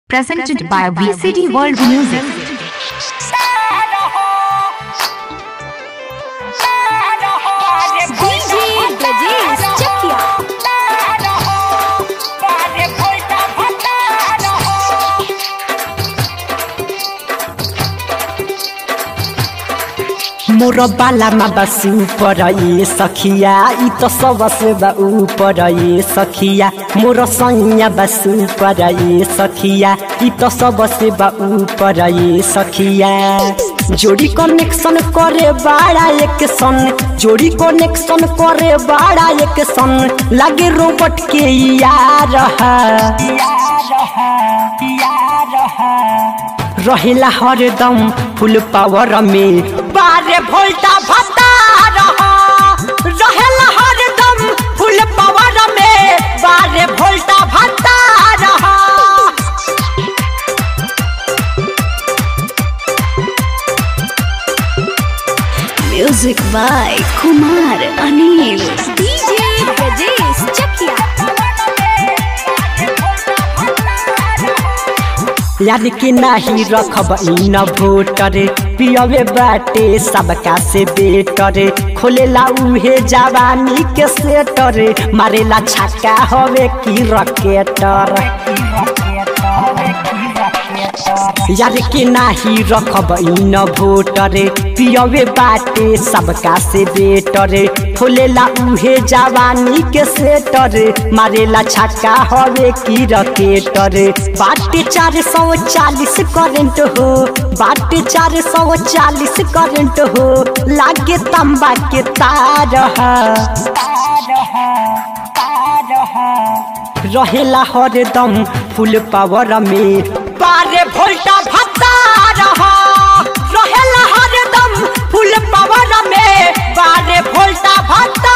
presented by VCD World Music. DJ Brajesh Chakia. मोर बालामा बस ऊपर ये सखिया ई तो सबसे बा ऊपर ये सखिया मोर सैया बस ऊपर ये सखिया ई तो सबसे बा ऊपर ये सखिया जोड़ी कनेक्शन करे बाड़ा एक सन जोड़ी कनेक्शन करे बाड़ा एक सन लागे रोबोट के यार रहेला हरदम फुल पावर में बारे भोल्टा भत्ता रहेला हरदम फुल पावर में बारे भोल्टा भत्ता Music by Kumar Anil. DJ Brajesh Chakia. याद के नाही रखब इन भोटर पियवे बाटे सबका से बेटर खोलेला उहे जवानी के सेटर मारेला छक्का हवे की रकेटर यार के नाही रखब इन भोटर पियवे बाटे सबका से बेटर खोलेला उहे जवानी के सेटर मारेला छक्का हवे की रकेटर बाटे चार सौ चालीस करंट हो बाटे चार सौ चालीस करंट हो लागे तंबा के तार रहेला हरदम फुल पावर में बारे भोल्टा भत्ता रहेला हरदम फुल पावर में बारे भोल्टा भत्ता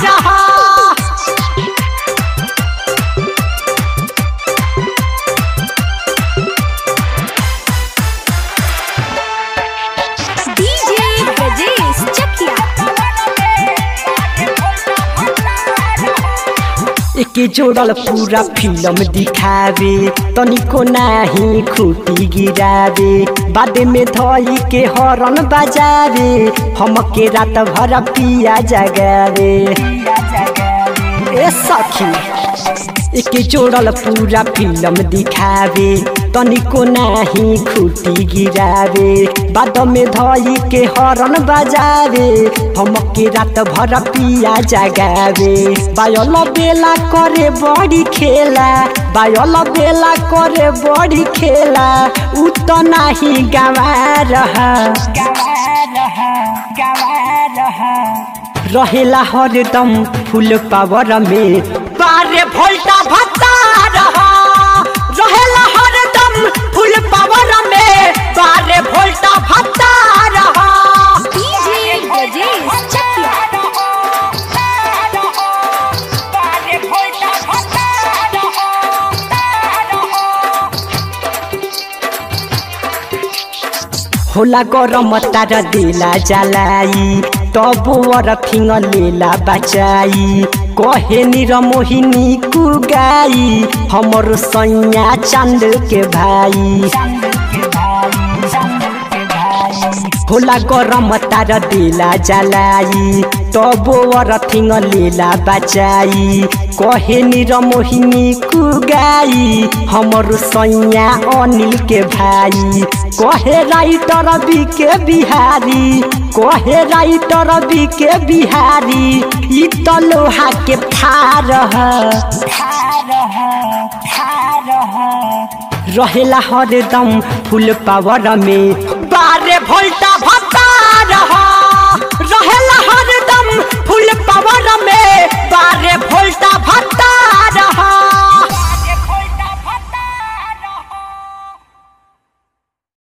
DJ Brajesh Chakia. एके जोड़ल पूरा फिल्म दिखावे तनिको नाही खूटी गिरावे बाद में धई के हरन बजावे हमके रात भर पिया जगावे ए सखी एके जोड़ल पूरा फिल्म दिखावे तनिको नाही खूटी गिरावे बाद में धई के हरन बजावे हमके रात भर पिया जगावे बायल बेला करे बड़ी खेला बायल बेला करे बड़ी खेला उ तो नाही गवार रहेला हरदम फुल पावर में बारे भोल्टा भत्ता रहेला हरदम फुल पावर में बारे भोल्टा भत्ता DJ Brajesh Chakia. होला गरम तार देला जलाई तब वर फिङ लेला बचाई कहे निर मोहिनी कुगाई हमर सैया चांद के भाई होला गरम तार देला जलाई तब वर फिङ लेला बचाई कहे निर मोहिनी कुगाई हमर सैया अनिल के भाई कहे राइटर बी के बिहारी कहे राइटर बी के बिहारी ई त लोहा के फार रहेला हरदम फुल पावर में बारे भोल्टा भत्ता रहेला हरदम फुल पावर